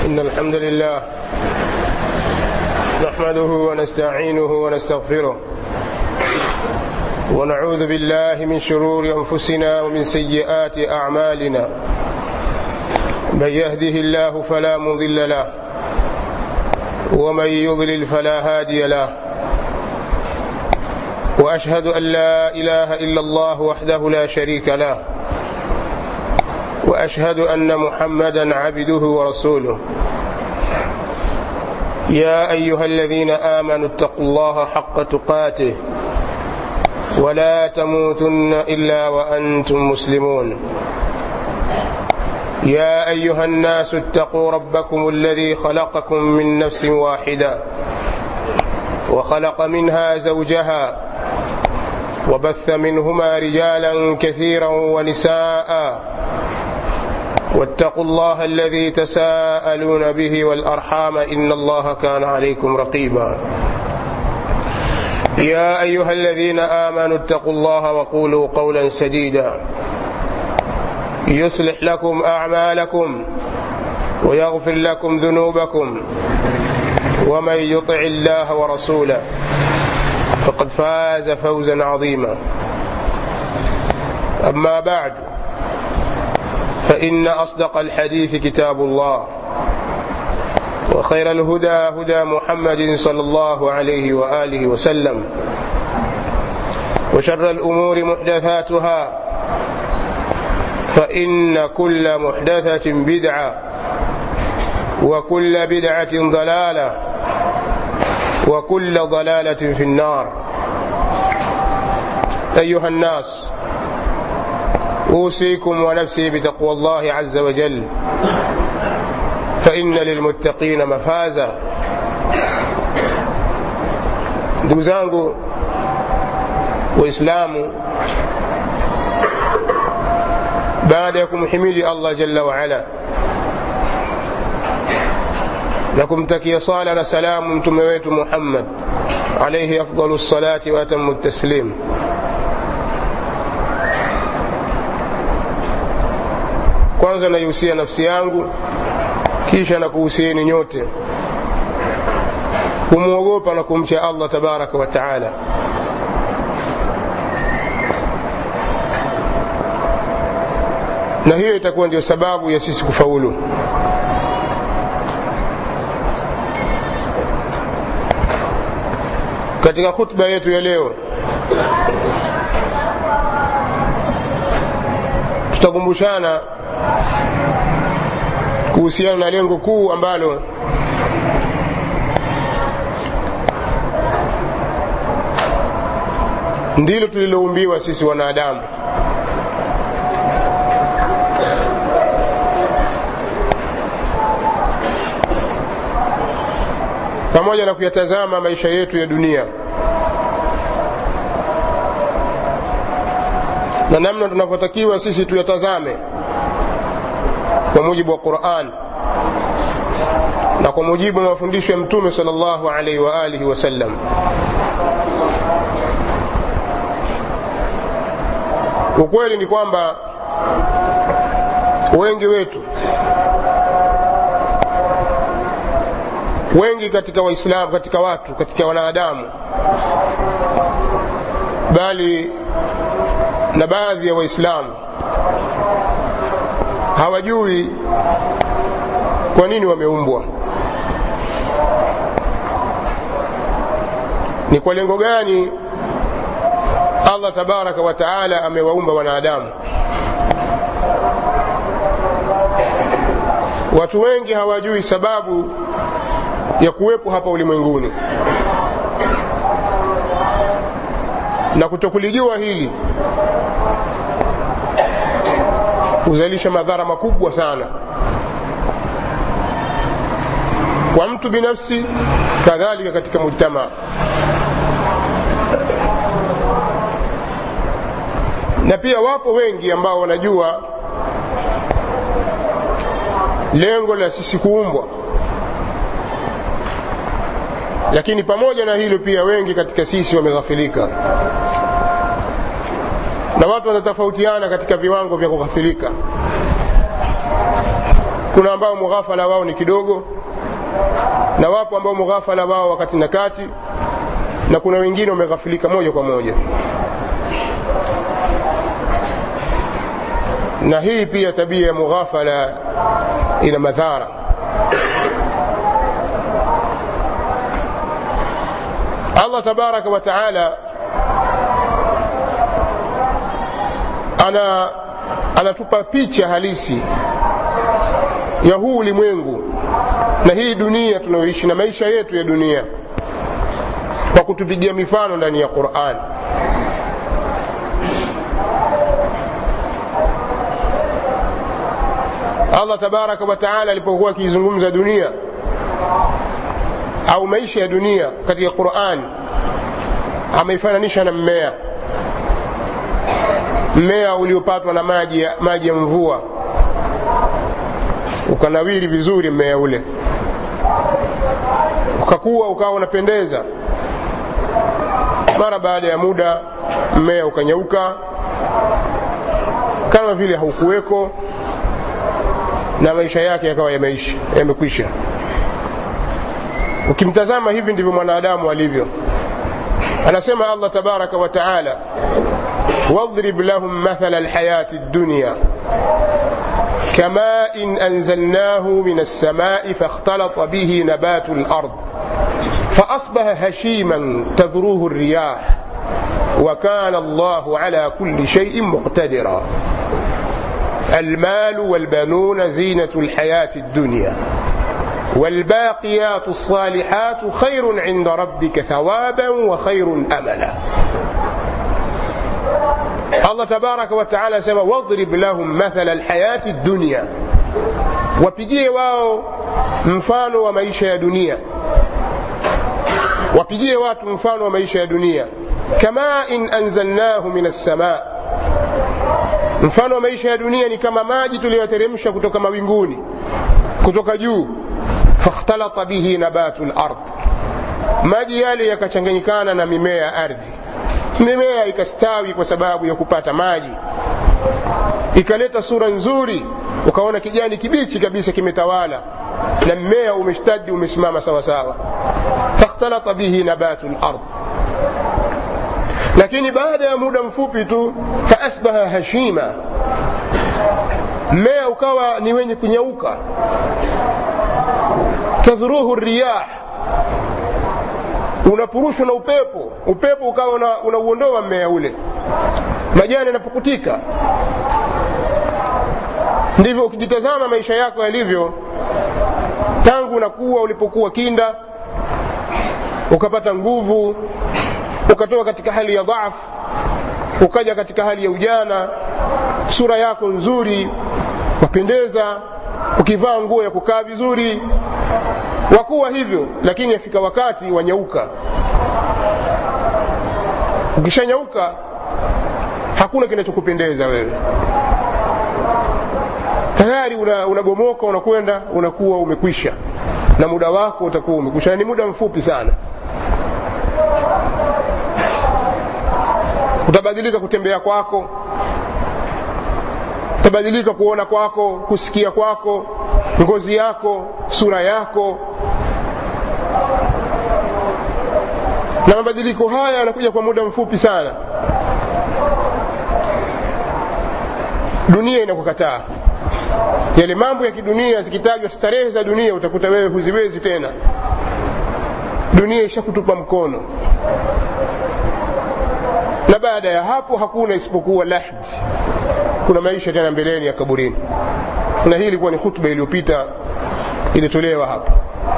إن الحمد لله نحمده ونستعينه ونستغفره ونعوذ بالله من شرور أنفسنا ومن سيئات أعمالنا من يهده الله فلا مضل له ومن يضلل فلا هادي له وأشهد أن لا إله إلا الله وحده لا شريك له واشهد ان محمدا عبده ورسوله يا ايها الذين امنوا اتقوا الله حق تقاته ولا تموتن الا وانتم مسلمون يا ايها الناس اتقوا ربكم الذي خلقكم من نفس واحده وخلق منها زوجها وبث منهما رجالا كثيرا ونساء واتقوا الله الذي تساءلون به والارحام ان الله كان عليكم رقيبا يا ايها الذين امنوا اتقوا الله وقولوا قولا سديدا يصلح لكم اعمالكم ويغفر لكم ذنوبكم ومن يطع الله ورسوله فقد فاز فوزا عظيما اما بعد فإن أصدق الحديث كتاب الله وخير الهدى هدى محمد صلى الله عليه وآله وسلم وشر الأمور محدثاتها فإن كل محدثة بدعة وكل بدعة ضلالة وكل ضلالة في النار أيها الناس أوصيكم ونفسي بتقوى الله عز وجل فإن للمتقين مفازا ndugu zangu waislamu baada ya kumhimidi allah jalla waala na kumtakia sala na salamu mtume wetu muhammad alaihi afdalu lsalati waatamu taslim kwanza naihusia nafsi yangu kisha na kuhusieni nyote kumwogopa na kumcha allah tabaraka wa taala na hiyo itakuwa ndio sababu ya sisi kufaulu katika khutba yetu ya leo tutakumbushana kuhusiana na lengo kuu ambalo ndilo tuliloumbiwa sisi wanadamu pamoja na kuyatazama maisha yetu ya dunia na namna tunavyotakiwa sisi tuyatazame kwa mujibu wa quran na kwa mujibu wa mafundisho ya mtume sal llahu alaihi wa alihi wasallam ukweli ni kwamba wengi wetu wengi katika waislamu katika watu katika wanadamu bali na baadhi ya waislamu hawajui kwa nini wameumbwa ni kwa lengo gani allah tabaraka wa taala amewaumba wanadamu watu wengi hawajui sababu ya kuwepo hapa ulimwenguni na kutokulijua hili huzalisha madhara makubwa sana kwa mtu binafsi kadhalika katika mujtamaa na pia wapo wengi ambao wanajua lengo la sisi kuumbwa lakini pamoja na hilo pia wengi katika sisi wameghafilika na watu wanatofautiana katika viwango vya kughafilika kuna ambao mughafala wao ni kidogo na wapo ambao mughafala wao wakati na kati na kuna wengine wameghafilika moja kwa moja na hii pia tabia ya mughafala ina madhara allah tabaraka wa taala ana anatupa picha halisi ya huu ulimwengu na hii dunia tunayoishi na maisha yetu ya dunia kwa kutupigia mifano ndani ya quran allah tabaraka wa taala alipokuwa akiizungumza dunia au maisha ya dunia katika quran ameifananisha na mmea mmea uliopatwa na maji ya, maji ya mvua ukanawiri vizuri mmea ule ukakuwa ukawa unapendeza mara baada ya muda mmea ukanyauka kama vile haukuweko na maisha yake yakawa yameisha yamekwisha ukimtazama hivi ndivyo mwanadamu alivyo anasema allah tabaraka wa taala واضرب لهم مثل الحياة الدنيا كماء أنزلناه من السماء فاختلط به نبات الأرض فأصبح هشيما تذروه الرياح وكان الله على كل شيء مقتدرا المال والبنون زينة الحياة الدنيا والباقيات الصالحات خير عند ربك ثوابا وخير أملا Allah tabaraka wa taala asema wadrib lahum mathala alhayati dunya, wapigie wao mfano wa maisha ya dunia, wapigie watu mfano wa maisha ya dunia. Kama in anzalnahu min assamaa, mfano wa maisha ya dunia ni kama maji tuliyoteremsha kutoka mawinguni, kutoka juu. Fakhtalata bihi nabatu lard, maji yale yakachanganyikana na mimea ya ardhi mimea ikastawi kwa sababu ya kupata maji ikaleta sura nzuri ukaona kijani kibichi kabisa kimetawala na mmea umeshtadi umesimama sawasawa fakhtalata bihi nabatu lard lakini baada ya muda mfupi tu faasbaha hashima mmea ukawa ni wenye kunyauka tadhruhu riyah unapurushwa na upepo upepo ukawa unauondoa una mmea ule majani yanapukutika ndivyo ukijitazama maisha yako yalivyo tangu unakuwa ulipokuwa kinda ukapata nguvu ukatoka katika hali ya dhaafu ukaja katika hali ya ujana sura yako nzuri wapendeza ukivaa nguo ya kukaa vizuri wakuwa hivyo lakini afika wakati wanyauka ukishanyauka hakuna kinachokupendeza wewe tayari unabomoka una unakwenda unakuwa umekwisha na muda wako utakuwa umekwisha na ni muda mfupi sana utabadilika kutembea kwako utabadilika kuona kwako kusikia kwako ngozi yako sura yako na mabadiliko haya yanakuja kwa muda mfupi sana dunia inakukataa yale mambo ya kidunia zikitajwa starehe za dunia utakuta wewe huziwezi tena dunia ishakutupa mkono na baada ya hapo hakuna isipokuwa lahdi kuna maisha tena mbeleni ya kaburini na hii ilikuwa ni hutuba iliyopita ilitolewa hapa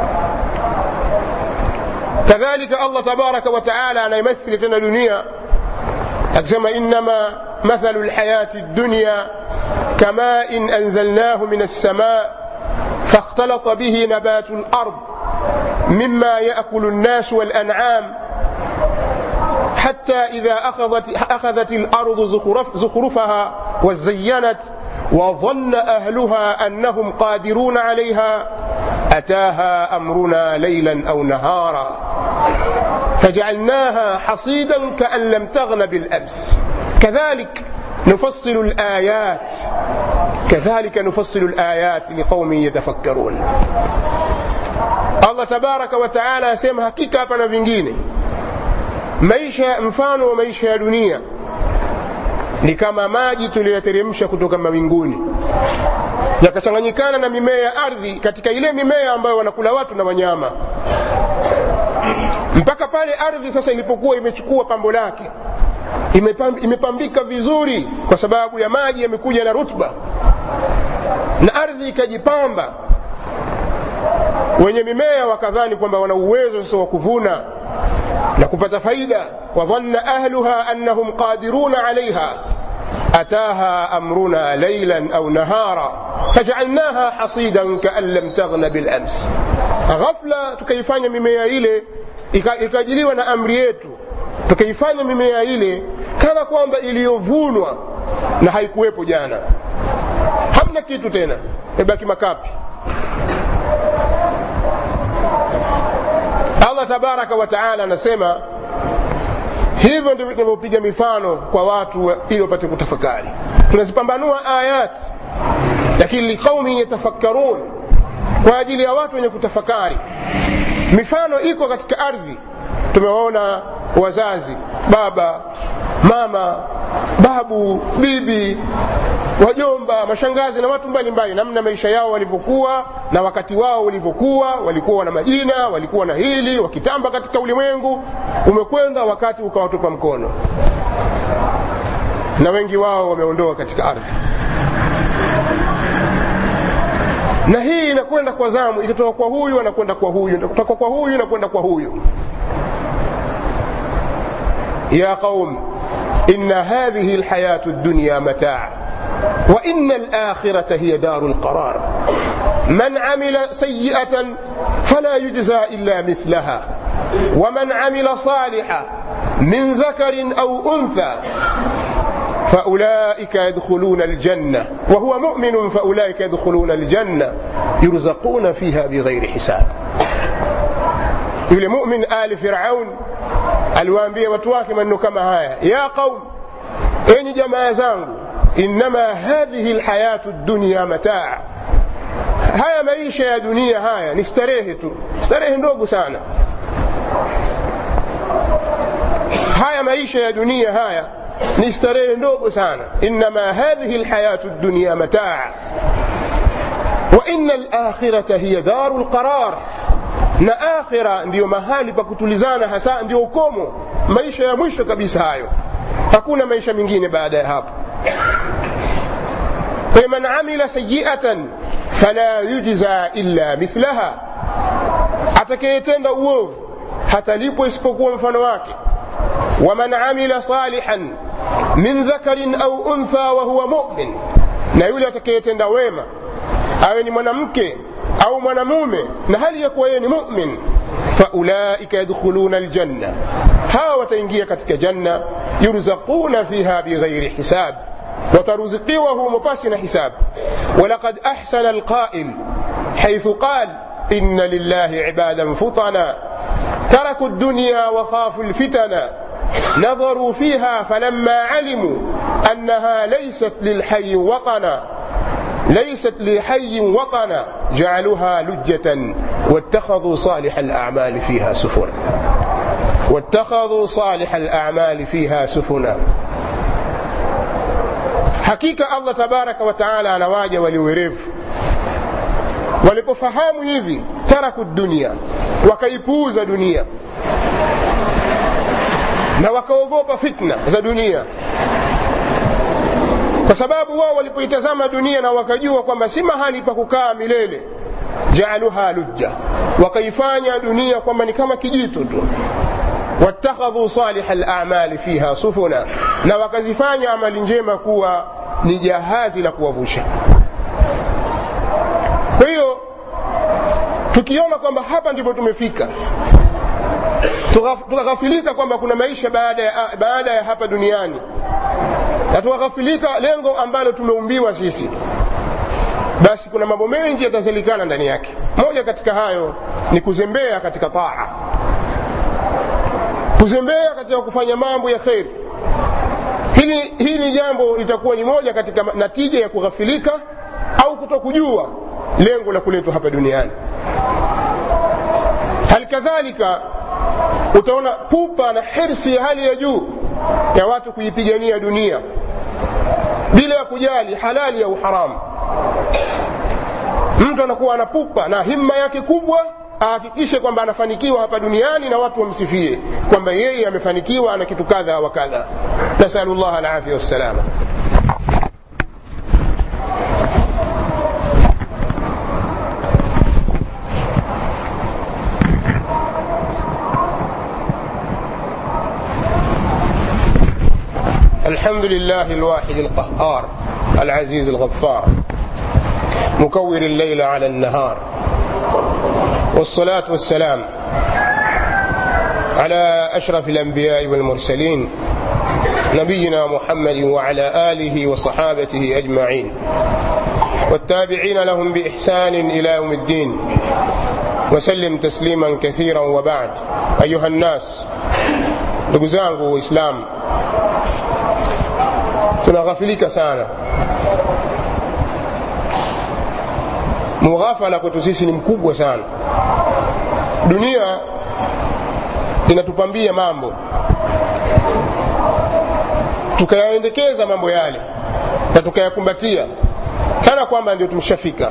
kadhalika allah tabaraka wa taala anaimathili tena dunia akisema innama mathalu lhayati dunya كماء أنزلناه من السماء فاختلط به نبات الأرض مما يأكل الناس والأنعام حتى إذا أخذت, أخذت الأرض زخرف زخرفها وزينت وظن أهلها أنهم قادرون عليها أتاها أمرنا ليلا أو نهارا فجعلناها حصيدا كأن لم تغن بالأمس كذلك nufassilu layat kadhalika nufassilu layat liqaumin yatafakkarun allah tabaraka wa taala asema hakika hapa na vingine maisha mfano wa maisha ya dunia ni kama maji tuliyoteremsha kutoka mawinguni yakachanganyikana na mimea ya ardhi katika ile mimea ambayo wanakula watu na wanyama mpaka pale ardhi sasa ilipokuwa imechukua pambo lake imepambika vizuri kwa sababu ya maji yamekuja na rutba na ardhi ikajipamba wenye mimea wakadhani kwamba wana uwezo sasa wa kuvuna na kupata faida wadhanna ahluha annahum qadiruna alaiha ataha amruna lailan au nahara fajalnaha hasidan kaan lam taghna bilams ghafla tukaifanya mimea ile ikajiliwa na amri yetu tukaifanya mimea ile kana kwamba iliyovunwa na haikuwepo jana hamna kitu tena imebaki makapi allah tabaraka wa taala anasema hivyo ndivyo tunavyopiga mifano kwa watu ili wapate kutafakari tunazipambanua ayat lakini liqaumin yatafakkarun kwa ajili ya watu wenye kutafakari mifano iko katika ardhi tumewaona wazazi baba mama babu bibi wajomba mashangazi na watu mbalimbali namna maisha yao walivyokuwa na wakati wao ulivyokuwa walikuwa na majina walikuwa na hili wakitamba katika ulimwengu umekwenda wakati ukawatupa mkono na wengi wao wameondoka katika ardhi na hii inakwenda kwa zamu ikitoka kwa huyu anakwenda kwa huyu kutoka kwa huyu inakwenda kwa huyu يا قوم إن هذه الحياة الدنيا متاع وإن الآخرة هي دار القرار من عمل سيئة فلا يجزى إلا مثلها ومن عمل صالحا من ذكر أو أنثى فأولئك يدخلون الجنة وهو مؤمن فأولئك يدخلون الجنة يرزقون فيها بغير حساب yule mumin ali firaun aliwaambia watu wake maneno kama haya ya qaum enyi jamaa zangu innama hadhihi lhayatu dunya mataa haya maisha ya dunia haya ni starehe tu starehe ndogo sana haya maisha ya dunia haya ni starehe ndogo sana innama hadhihi lhayatu dunya mataa wa ina alakhirata hiya daru lqarar na akhira ndiyo mahali pa kutulizana hasa ndio ukomo maisha ya mwisho kabisa hayo hakuna maisha mengine baada ya hapo faman amila sayiatan fala yujza illa mithlaha atakayetenda uovu hatalipwa isipokuwa mfano wake waman amila salihan min dhakarin au untha wa huwa mumin na yule atakayetenda wema awe ni mwanamke au mwanamume na hali ya kuwa yeye ni mumin faulaika yadkhuluna aljanna hawa wataingia katika janna yurzaquna fiha bighairi hisab wataruzikiwa humo pasi na hisab walaqad ahsana alqail haithu qal إن لله عبادا فطنا تركوا الدنيا وخافوا الفتنا نظروا فيها فلما علموا أنها ليست للحي وطنا ليست لحي وطنا جعلوها لجة واتخذوا صالح الأعمال فيها سفنا واتخذوا صالح الأعمال فيها سفنا hakika allah tabaraka wataala anawaja waliowerevu walipofahamu hivi taraku dunia wakaipuuza dunia na wakaogopa fitna za dunia kwa sababu wao walipoitazama dunia na wakajua kwamba si mahali pa kukaa milele jaaluha lujja wakaifanya dunia kwamba ni kama kijito tu wattakhadhu saliha lamali fiha sufuna na wakazifanya amali njema kuwa ni jahazi la kuwavusha kwa hiyo tukiona kwamba hapa ndipo tumefika tukaghafilika kwamba kuna maisha baada ya, baada ya hapa duniani na tukaghafilika lengo ambalo tumeumbiwa sisi basi kuna mambo mengi yatazalikana ndani yake moja katika hayo ni kuzembea katika taa kuzembea katika kufanya mambo ya kheri hili, hili ni jambo litakuwa ni moja katika natija ya kughafilika au kutokujua lengo la kuletwa hapa duniani hali kadhalika utaona pupa na hirsi ya hali ya juu ya watu kuipigania dunia bila ya kujali halali au haramu mtu anakuwa anapupa na himma yake kubwa ahakikishe kwamba anafanikiwa hapa duniani na watu wamsifie kwamba yeye amefanikiwa ana kitu kadha wa kadha nasalu llah alafia wassalama الحمد لله الواحد القهار العزيز الغفار مكور الليل على النهار والصلاة والسلام على أشرف الأنبياء والمرسلين نبينا محمد وعلى آله وصحابته أجمعين والتابعين لهم بإحسان إلى يوم الدين وسلم تسليما كثيرا وبعد أيها الناس ndugu zangu waislamu tunaghafilika sana mughafala kwetu sisi ni mkubwa sana dunia inatupambia mambo tukayaendekeza mambo yale na tukayakumbatia kana kwamba ndio tumeshafika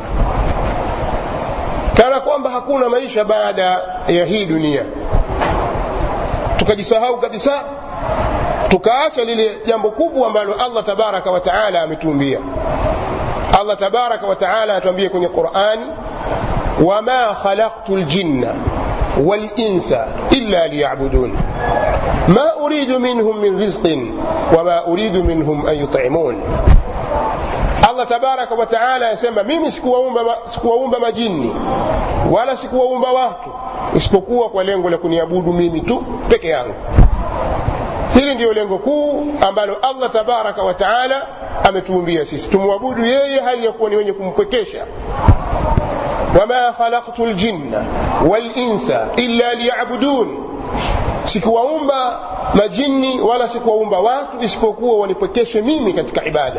kana kwamba hakuna maisha baada ya hii dunia tukajisahau kabisa tukaacha lile jambo kubwa ambalo allah tabaraka wa taala ametuumbia allah tabaraka wa taala anatuambia kwenye qurani wama khalaqtu ljinna والإنس إلا ليعبدون ما أريد منهم من رزق وما أريد منهم أن يطعمون Allah tabaraka wa taala anasema mimi sikuwaumba, sikuwaumba majini wala sikuwaumba watu isipokuwa kwa lengo la kuniabudu mimi tu peke yangu hili ndiyo lengo kuu ambalo allah tabaraka wa taala ametuumbia sisi tumwabudu yeye hali ya kuwa ni wenye kumpwekesha wama khalaqtu ljinna walinsa illa liyabudun sikuwaumba majini wala sikuwaumba watu isipokuwa wanipwekeshe mimi katika ibada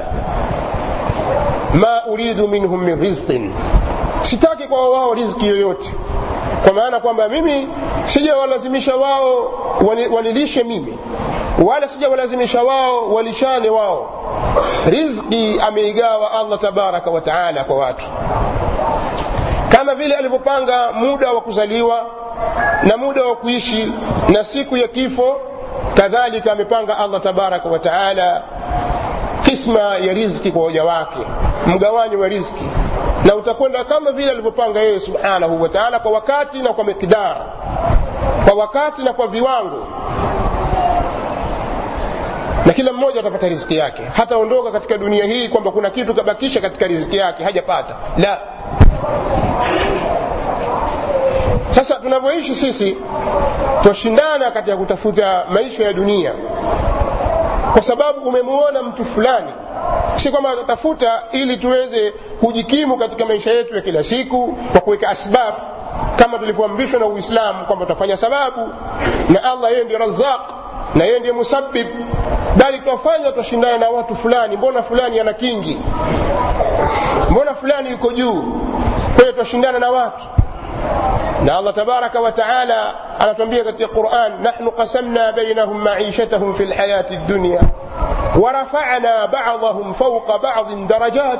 ma uridu minhum min rizqin sitaki kwa wao riziki yoyote kwa maana kwamba mimi sijawalazimisha wao wanilishe mimi wala sijawalazimisha wao walishane wao riziki ameigawa allah tabaraka wa taala kwa watu kama vile alivyopanga muda wa kuzaliwa na muda wa kuishi na siku ya kifo kadhalika amepanga allah tabaraka wa taala kisma ya riziki kwa waja wake mgawanyo wa riziki na utakwenda kama vile alivyopanga yeye subhanahu wa taala kwa wakati na kwa miqdar kwa wakati na kwa viwango na kila mmoja atapata riziki yake hataondoka katika dunia hii kwamba kuna kitu kabakisha katika riziki yake hajapata la sasa tunavyoishi sisi twashindana katika kutafuta maisha ya dunia kwa sababu umemuona mtu fulani si kwamba atatafuta ili tuweze kujikimu katika maisha yetu ya kila siku kwa kuweka asbabu kama tulivyoamrishwa na uislamu kwamba tutafanya sababu na allah yeye ndiye razaq na yeye ndiye musabib bali twafanya twashindana na watu fulani mbona fulani ana kingi mbona fulani yuko juu kwa hiyo twashindana na watu na allah tabaraka wa taala anatuambia katika quran nahnu qasamna bainahum maishatahum fi lhayati dunya ورفعنا بعضهم فوق بعض درجات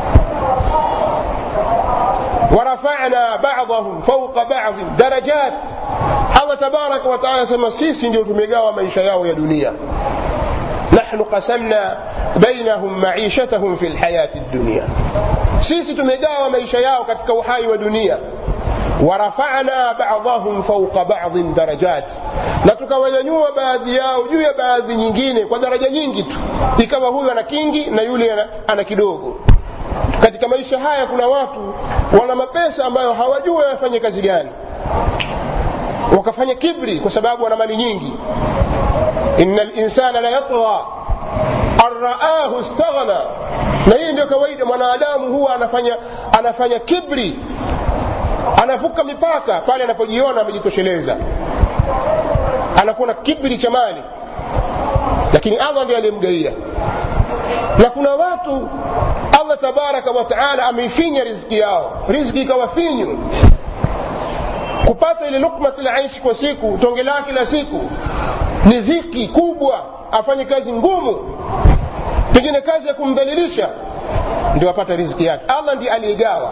ورفعنا بعضهم فوق بعض درجات الله تبارك وتعالى سما sisi ndio tumegawa maisha yao ya dunia نحن قسمنا بينهم معيشتهم في الحياة الدنيا sisi tumegawa maisha yao katika uhai wa dunia warafana badahum fauqa badin darajat na tukawanyanyua baadhi yao juu ya baadhi nyingine kwa daraja nyingi tu ikawa huyu ana kingi na yule ana, ana kidogo katika maisha haya kuna watu wana mapesa ambayo hawajua wafanye kazi gani wakafanya kibri kwa sababu wana mali nyingi ina linsana la yatgha arraahu staghna na hii ndio kawaida mwanadamu huwa anafanya anafanya kibri anavuka mipaka pale anapojiona amejitosheleza anakuwa na kibri cha mali lakini lakini allah ndiye aliyemgaia na kuna watu allah tabaraka wataala ameifinya riziki yao riziki ikawa finyu kupata ile lukmat laishi kwa siku tonge lake kila siku ni dhiki kubwa afanye kazi ngumu pengine kazi ya kumdhalilisha ndio apata riziki yake allah ndiye aliyegawa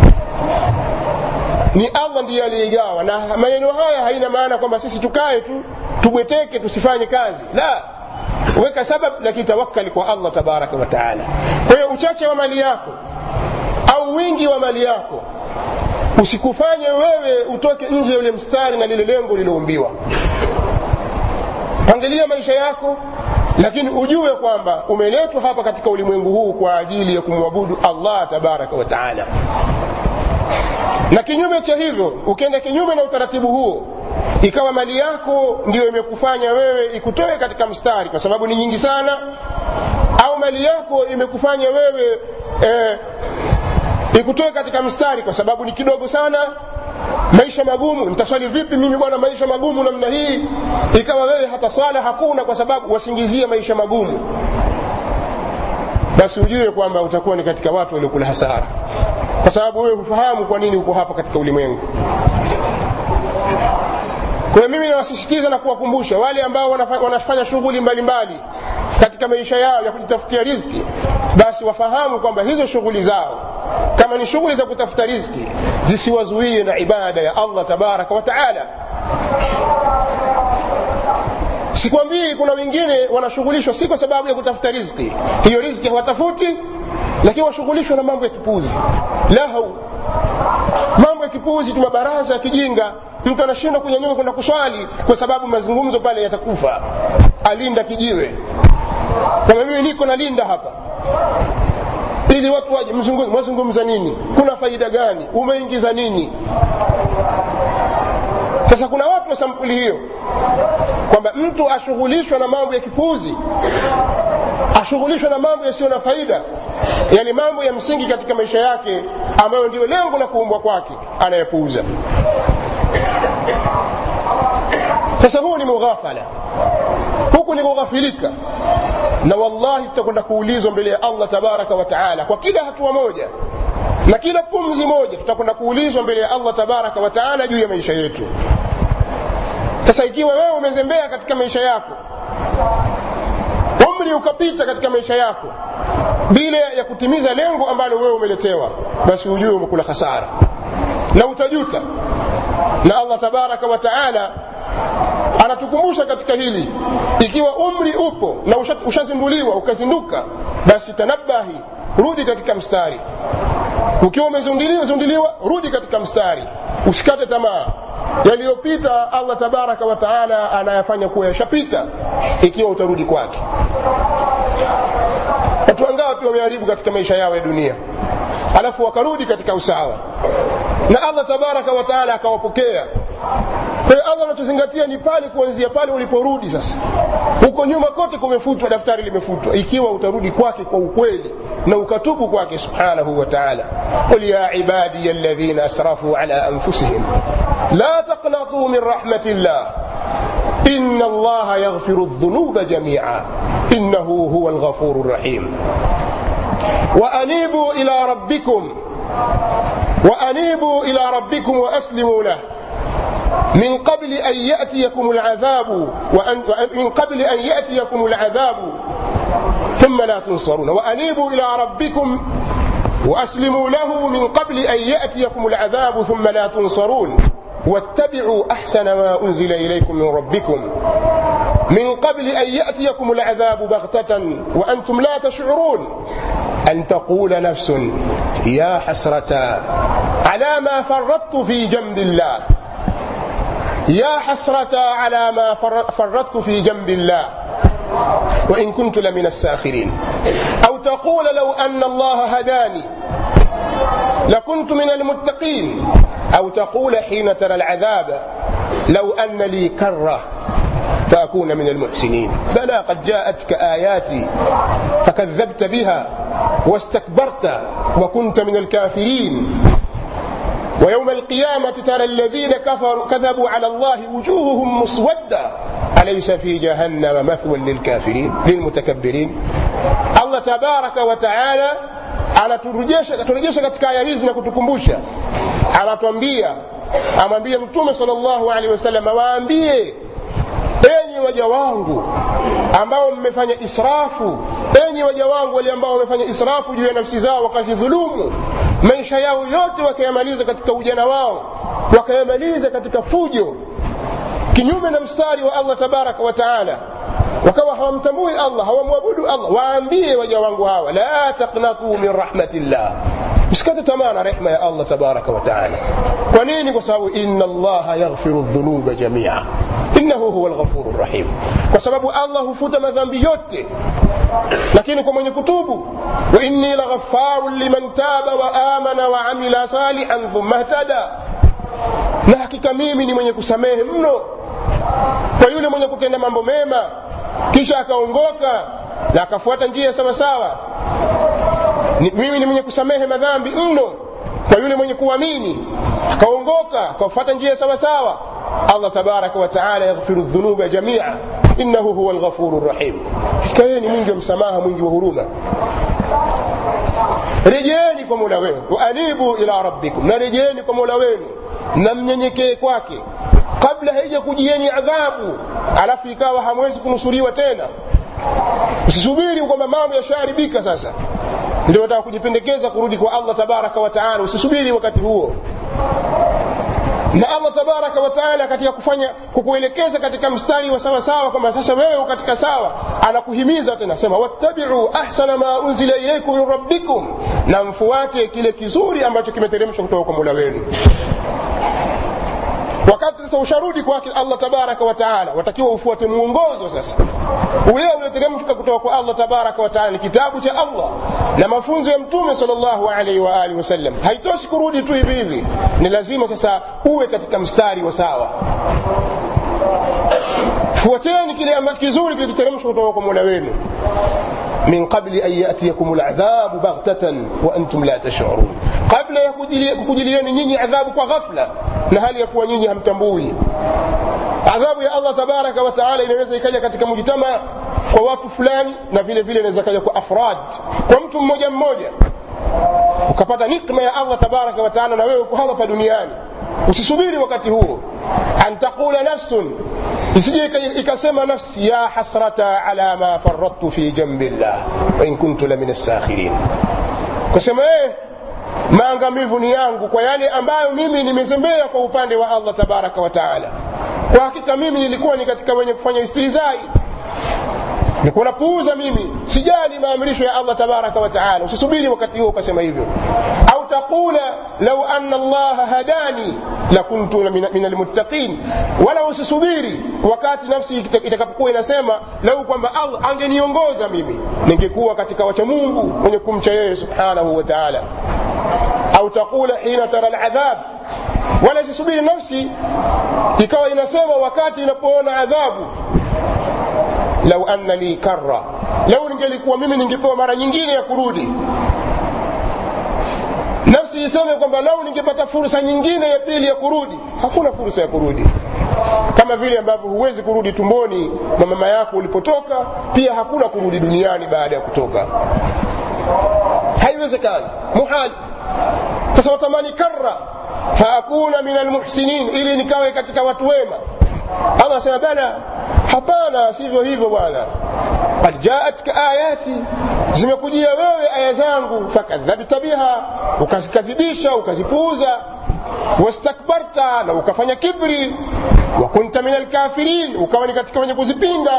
ni allah ndiye aliyeigawa na maneno haya haina maana kwamba sisi tukae tu tubweteke tusifanye kazi la weka sabab lakini tawakkali kwa allah tabaraka wataala kwa hiyo uchache wa mali yako au wingi wa mali yako usikufanye wewe utoke nje ya ule mstari na lile lengo liloumbiwa pangilia maisha yako lakini ujue kwamba umeletwa hapa katika ulimwengu huu kwa ajili ya kumwabudu allah tabaraka wataala na kinyume cha hivyo ukienda kinyume na utaratibu huo ikawa mali yako ndiyo imekufanya wewe ikutoe katika mstari kwa sababu ni nyingi sana au mali yako imekufanya wewe eh, ikutoe katika mstari kwa sababu ni kidogo sana maisha magumu nitaswali vipi mimi bwana maisha magumu namna hii ikawa wewe hata swala hakuna kwa sababu wasingizia maisha magumu basi ujue kwamba utakuwa ni katika watu waliokula hasara kwa sababu wewe hufahamu kwa nini uko hapa katika ulimwengu kwa hiyo mimi nawasisitiza na kuwakumbusha wale ambao wanafanya shughuli mbalimbali katika maisha yao ya kujitafutia riziki basi wafahamu kwamba hizo shughuli zao kama ni shughuli za kutafuta riziki zisiwazuie na ibada ya allah tabaraka wataala sikwambii kuna wengine wanashughulishwa si kwa sababu ya kutafuta riziki hiyo riziki hawatafuti lakini washughulishwa na mambo ya kipuzi lahu mambo ya kipuzi tu mabaraza ya kijinga mtu anashindwa kunyanyuka kwenda kuswali kwa sababu mazungumzo pale yatakufa alinda kijiwe kama mimi niko nalinda hapa ili watu waje mwazungumza nini kuna faida gani umeingiza nini sasa kuna watu wa sampuli hiyo kwamba mtu ashughulishwa na mambo ya kipuzi ashughulishwa na mambo yasiyo na faida yani mambo ya msingi katika maisha yake ambayo ndio lengo la kuumbwa kwake anayepuuza sasa huu ni mughafala huku ni kughafilika na wallahi tutakwenda kuulizwa mbele ya allah tabaraka wa taala kwa kila hatua moja na kila pumzi moja tutakwenda kuulizwa mbele ya allah tabaraka wa taala juu ya maisha yetu sasa ikiwa wewe umezembea katika maisha yako umri ukapita katika maisha yako bila ya kutimiza lengo ambalo wewe umeletewa basi ujue umekula hasara na utajuta na allah tabaraka wa taala anatukumbusha katika hili ikiwa umri upo na ushazinduliwa ukazinduka basi tanabahi rudi katika mstari ukiwa umezunduliwa rudi katika mstari usikate tamaa yaliyopita allah tabaraka wa taala anayafanya kuwa yashapita ikiwa utarudi kwake watu wangapi wameharibu katika maisha yao ya dunia alafu wakarudi katika usawa na allah tabaraka wa taala akawapokea kwa hiyo allah anachozingatia ni pale kuanzia pale uliporudi sasa huko nyuma kote kumefutwa daftari limefutwa ikiwa utarudi kwake kwa ukweli na ukatubu kwake subhanahu wa taala qul ya ibadiya alladhina asrafu ala anfusihim la taqnatuu min rahmati llah إن الله يغفر الذنوب جميعا إنه هو الغفور الرحيم وأنيبوا إلى ربكم وأنيبوا إلى ربكم وأسلموا له من قبل أن يأتيكم العذاب وأن من قبل أن يأتيكم العذاب ثم لا تنصرون وأنيبوا إلى ربكم وأسلموا له من قبل أن يأتيكم العذاب ثم لا تنصرون واتبعوا أحسن ما أنزل إليكم من ربكم من قبل أن يأتيكم العذاب بغتة وأنتم لا تشعرون أن تقول نفس يا حسرة على ما فرطت في جنب الله يا حسرة على ما فرطت في جنب الله وإن كنت لمن الساخرين أو تقول لو أن الله هداني لكنت من المتقين أو تقول حين ترى العذاب لو أن لي كرة فأكون من المحسنين بلى قد جاءتك آياتي فكذبت بها واستكبرت وكنت من الكافرين ويوم القيامة ترى الذين كفروا كذبوا على الله وجوههم مسودة alaysa fi jahannama mathwan lilkafirin lilmutakabbirin allah tabaraka wa taala anaturejesha katika aya hizi na kutukumbusha anatwambia amwambie mtume sal llahu alehi wasallam waambie enyi waja wangu ambao mmefanya israfu enyi waja wangu wale ambao wamefanya israfu juu ya nafsi zao wakajidhulumu maisha yao yote wakayamaliza katika ujana wao wakayamaliza katika fujo kinyume na mstari wa allah tabaraka wa taala wakawa hawamtambui allah hawamwabudu allah waambie waja wangu hawa la taqnatuu min rahmatillah msikate tamaa na rehma ya allah tabaraka wa taala kwa nini kwa sababu inna allaha yaghfiru dhunuba jamia innahu huwa lghafuru rahim kwa sababu allah hufuta madhambi yote lakini kwa mwenye kutubu wa inni laghafarun liman taba wa amana wa amila salihan thumma htada na hakika mimi ni mwenye kusamehe mno kwa yule mwenye kutenda mambo mema kisha akaongoka na akafuata njia sawasawa mimi ni mwenye kusamehe madhambi mno kwa yule mwenye kuamini akaongoka akafuata njia sawasawa allah tabaraka wataala yaghfiru dhunuba jamia innahu huwa lghafuru rahim hakika yeye ni mwingi wa msamaha mwingi wa huruma rejeeni kwa mola wenu waanibu ila rabbikum na rejeeni kwa mola wenu na mnyenyekee kwake kabla haija kujieni adhabu alafu ikawa hamwezi kunusuriwa tena usisubiri kwamba mambo yashaharibika sasa ndio wataka kujipendekeza kurudi kwa allah tabaraka wataala usisubiri wakati huo na allah tabaraka wataala katika kufanya kukuelekeza katika mstari wa sawasawa kwamba sasa wewe katika sawa anakuhimiza tena sema wattabiu ahsana ma unzila ilaikum min rabbikum na mfuate kile kizuri ambacho kimeteremshwa kutoka kwa mola wenu wakati sasa usharudi kwake allah tabaraka wataala watakiwa ufuate mwongozo sasa ule ulioteremshwa kutoka kwa allah tabaraka wataala ni kitabu cha allah na mafunzo ya mtume salllahu alaihi waalihi wasallam haitoshi kurudi tu hivi hivi ni lazima sasa uwe katika mstari wa sawa fuateni kile kizuri kilichoteremshwa kutoka kwa mola wenu min qabli an yatiyakum ladhabu baghtatan wa antum la tashurun kabla ya kukujilieni nyinyi adhabu kwa ghafla na hali ya kuwa nyinyi hamtambui adhabu ya allah tabaraka wa taala inaweza ikaja katika mujtama kwa watu fulani na vile vile inaweza kaja kwa afrad kwa mtu mmoja mmoja ukapata nikma ya allah tabaraka wa taala na wewe uko hapa duniani usisubiri wakati huo an taqula nafsun isije ikasema nafsi ya hasrata ala ma faradtu fi jambi llah wain kuntu la min assakhirin kusema eh maangamivu ni yangu kwa yale ambayo mimi nimezembea kwa upande wa allah tabaraka wa taala kwa hakika mimi nilikuwa ni katika wenye kufanya istihzai nilikuwa napuuza mimi sijali maamrisho ya allah tabaraka wa taala usisubiri wakati huo ukasema hivyo au taqula lau anna allaha hadani lakuntu min almuttaqin wala usisubiri wakati nafsi itakapokuwa inasema lau kwamba allah angeniongoza mimi ningekuwa katika wacha mungu wenye kumcha yeye subhanahu wa taala au taqula hina tara ladhab wala isisubiri nafsi ikawa inasema wakati inapoona adhabu lau anna li karra lau ningelikuwa mimi ningepewa mara nyingine ya kurudi nafsi iseme kwamba lau ningepata fursa nyingine ya pili ya kurudi hakuna fursa ya kurudi kama vile ambavyo huwezi kurudi tumboni na mama yako ulipotoka pia hakuna kurudi duniani baada ya kutoka haiwezekani muhali sasa watamani karra faakuna min almuhsinin ili nikawe katika watu wema allah asema bala hapana sivyo hivyo bwana qad jaatka ayati zimekujia wewe aya zangu fakadhabta biha ukazikadhibisha ukazipuuza wastakbarta na ukafanya kibri wa kunta min alkafirin ukawa ni katika wenye kuzipinga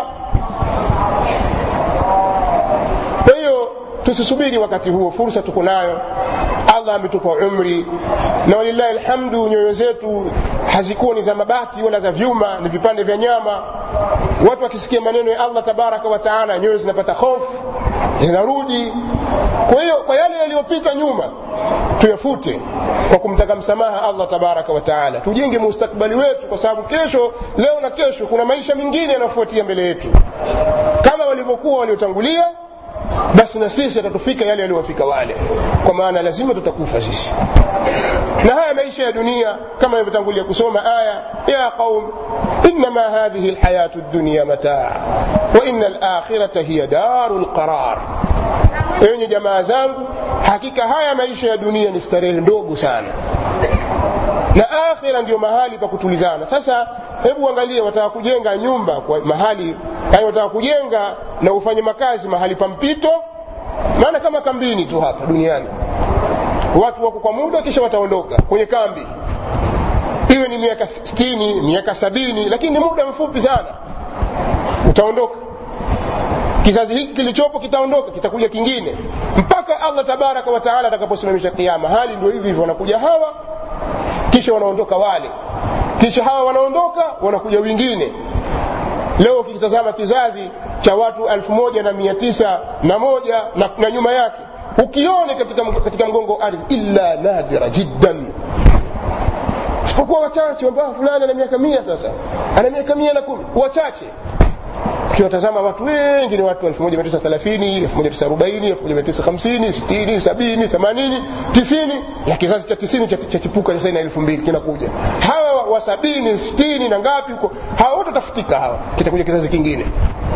kwa hiyo tusisubiri wakati huo fursa tuko nayo allah ametupa umri na walillahi alhamdu nyoyo zetu hazikuwa ni za mabati wala za vyuma ni vipande vya nyama watu wakisikia maneno ya allah tabaraka wa taala nyoyo zinapata hofu zinarudi kwa hiyo kwa yale yaliyopita nyuma tuyafute kwa kumtaka msamaha allah tabaraka wa taala tujenge mustakbali wetu kwa sababu kesho leo na kesho kuna maisha mengine yanayofuatia mbele yetu kama walivyokuwa waliotangulia basi na sisi atatufika yale yaliyowafika wale kwa maana lazima tutakufa sisi na haya maisha ya dunia kama ilivyotangulia kusoma aya ya qaum innama hadhihi lhayatu dunya mataa wa ina alakhirata hiya daru lqarar enye jamaa zangu hakika haya maisha ya dunia ni starehe ndogo sana na akhira ndio mahali pa kutulizana sasa hebu angalia wataka kujenga nyumba kwa mahali yani wataka kujenga na ufanye makazi mahali pa mpito maana kama kambini tu hapa duniani watu wako kwa muda kisha wataondoka kwenye kambi iwe ni miaka stini miaka sabini lakini ni muda mfupi sana utaondoka kizazi hiki kilichopo kitaondoka kitakuja kingine mpaka allah tabaraka wataala atakaposimamisha kiama hali ndio hivi hivyo wanakuja hawa kisha wanaondoka wale kisha hawa wanaondoka wanakuja wengine leo ukitazama kizazi cha watu elfu moja na mia tisa na moja na, na nyuma yake ukione katika, katika mgongo wa ardhi illa nadira jiddan isipokuwa wachache ambao fulani ana miaka mia sasa ana miaka mia na kumi wachache ukiwatazama watu wengi ni watu 1930 1940 1950 60 70 80 90 na kizazi cha 90 cha, cha chipuka sasa ina 2000 kinakuja hawa wa 70 60 na ngapi huko hawa wote watafutika hawa kitakuja kizazi kingine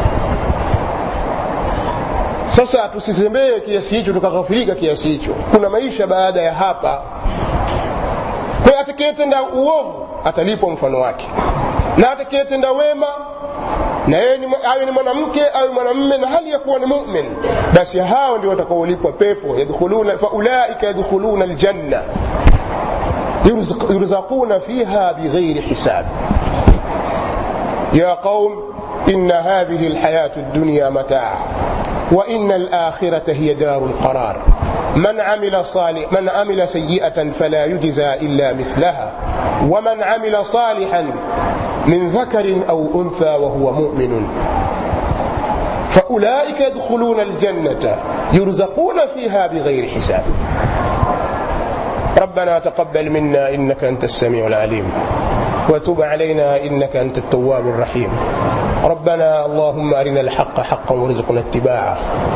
sasa tusizembee kiasi hicho tukaghafilika kiasi hicho kuna maisha baada ya hapa kwa atakayetenda uovu atalipwa mfano wake na atakayetenda wema na yeye awe ni mwanamke awe mwanamme na hali ya kuwa ni mumin basi hao ndio watakaolipwa pepo yadkhuluna faulaika yadkhuluna aljanna yurzaquna fiha bighairi hisab ya qaum إن هذه الحياة الدنيا متاع وإن الآخرة هي دار القرار من عمل صالح من عمل سيئة فلا يجزى إلا مثلها ومن عمل صالحا من ذكر أو أنثى وهو مؤمن فأولئك يدخلون الجنة يرزقون فيها بغير حساب ربنا تقبل منا إنك أنت السميع العليم وتب علينا إنك أنت التواب الرحيم ربنا اللهم أرنا الحق حقا وارزقنا اتباعه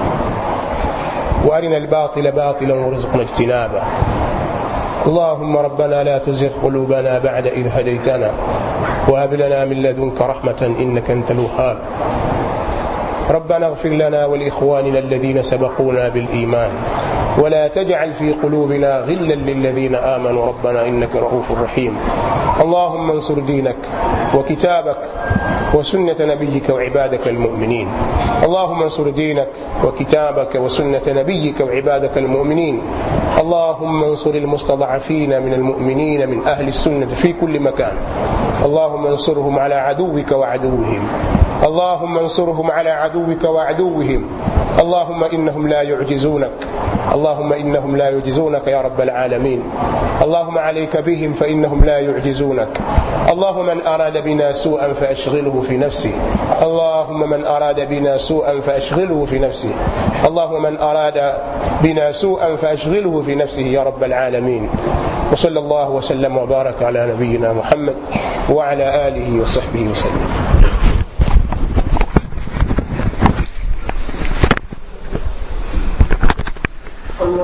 وأرنا الباطل باطلا وارزقنا اجتنابه اللهم ربنا لا تزغ قلوبنا بعد إذ هديتنا وهب لنا من لدنك رحمة إنك أنت الوهاب ربنا اغفر لنا ولإخواننا الذين سبقونا بالإيمان ولا تجعل في قلوبنا غلا للذين آمنوا ربنا إنك رؤوف رحيم اللهم انصر دينك وكتابك وسنة نبيك وعبادك المؤمنين اللهم انصر دينك وكتابك وسنة نبيك وعبادك المؤمنين اللهم انصر المستضعفين من المؤمنين من أهل السنة في كل مكان اللهم انصرهم على عدوك وعدوهم اللهم انصرهم على عدوك وعدوهم اللهم إنهم لا يعجزونك اللهم إنهم لا يعجزونك يا رب العالمين اللهم عليك بهم فإنهم لا يعجزونك اللهم من أراد بنا سوءا فأشغله في نفسه اللهم من أراد بنا سوءا فأشغله في نفسه اللهم من أراد بنا سوءا فأشغله في نفسه يا رب العالمين وصلى الله وسلم وبارك على نبينا محمد وعلى آله وصحبه وسلم